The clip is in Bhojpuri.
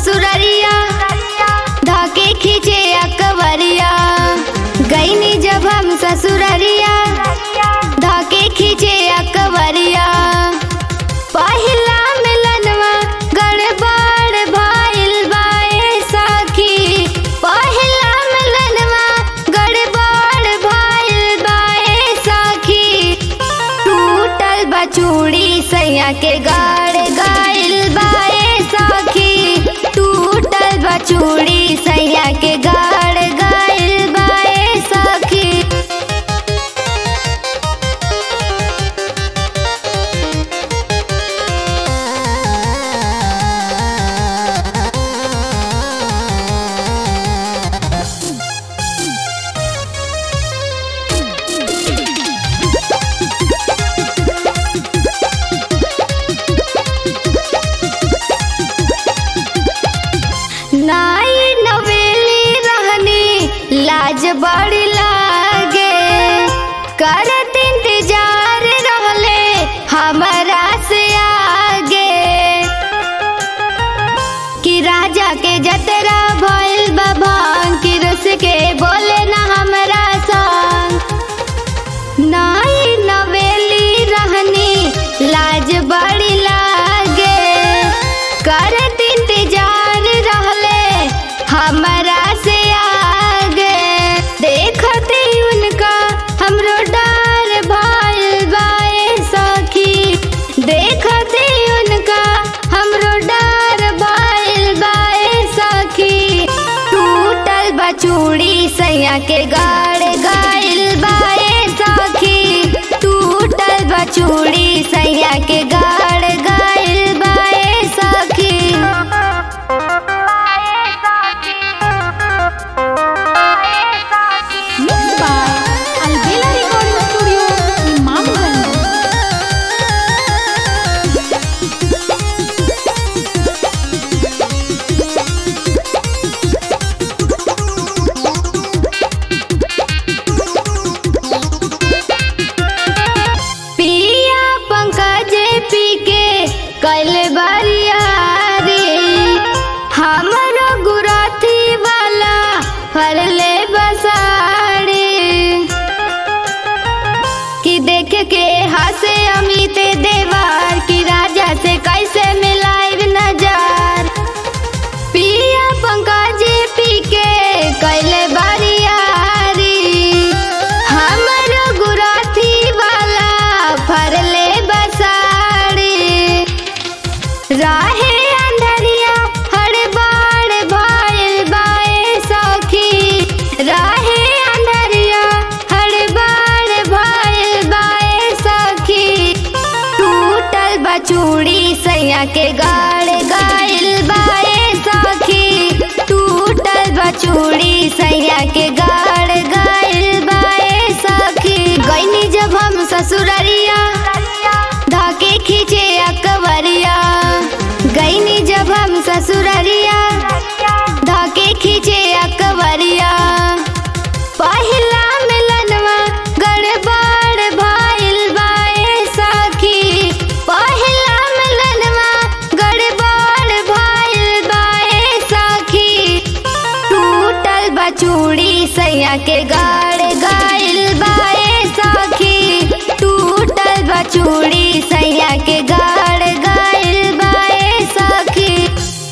ससुररिया धाके खींचे अकबरिया गईनी जब हम ससुररिया धाके खींचे अकबरिया पहिला मिलनवा गड़बड़ भइल बाए सखी पहिला मिलनवा गड़बड़ भइल बाए सखी टूटल बचूड़ी सैया के गाड़ गाइल बाए सखी टूटल बचूड़ी सैया के गाड़ गाइल बाए सखी नाई नवेली रहनी लाज बड़ी लागे करत इंतजार रहले हमारा से आगे कि राजा के जतरा भइल बभान कि रुस के बोले ना हमरा संग नाई नवेली रहनी लाज बड़ी लागे करत इंतजार रहले हमरा से आगे देखते उनका हमरो डर भइल बाए सखी देखते उनका हमरो डर भइल बाए सखी टूटल बचूड़ी सैया के गाड़ गाइल बाए सखी टूटल बचूड़ी सैया के गाड़ गाइल बाए सखी Mixed by Albela Recording Studio, Imamganj. पिया पंकज पी के कल बरियारी हमरो गुराथी वाला फरले बसाड़ी कि देख के हंसे अमित देवार कि राजा से कैसे मिलाइब नजर पिया पंकज पी के कैले बरियारी हमर गुराथी वाला फरले बसाड़ी राहे अंधरिया हड़बड़ भइल बाए सखी राहे अंधरिया हड़बड़ भइल बाए सखी टूटल बचूड़ी सैया के गाड़ गाइल बाए सखी टूटल बचूड़ी सैया के गाड़ गाइल बाए सखी गईनी जब हम ससुररिया धाके खींचे अकबरिया गईनी जब हम ससुररिया धाके खींचे अकबरिया पहिला मिलनवा गड़बड़ भइल बाए सखी पहिला मिलनवा गड़बड़ भइल बाए सखी टूटल बचूड़ी सैया के गाड़ गाइल बाए सखी टूटल बचूड़ी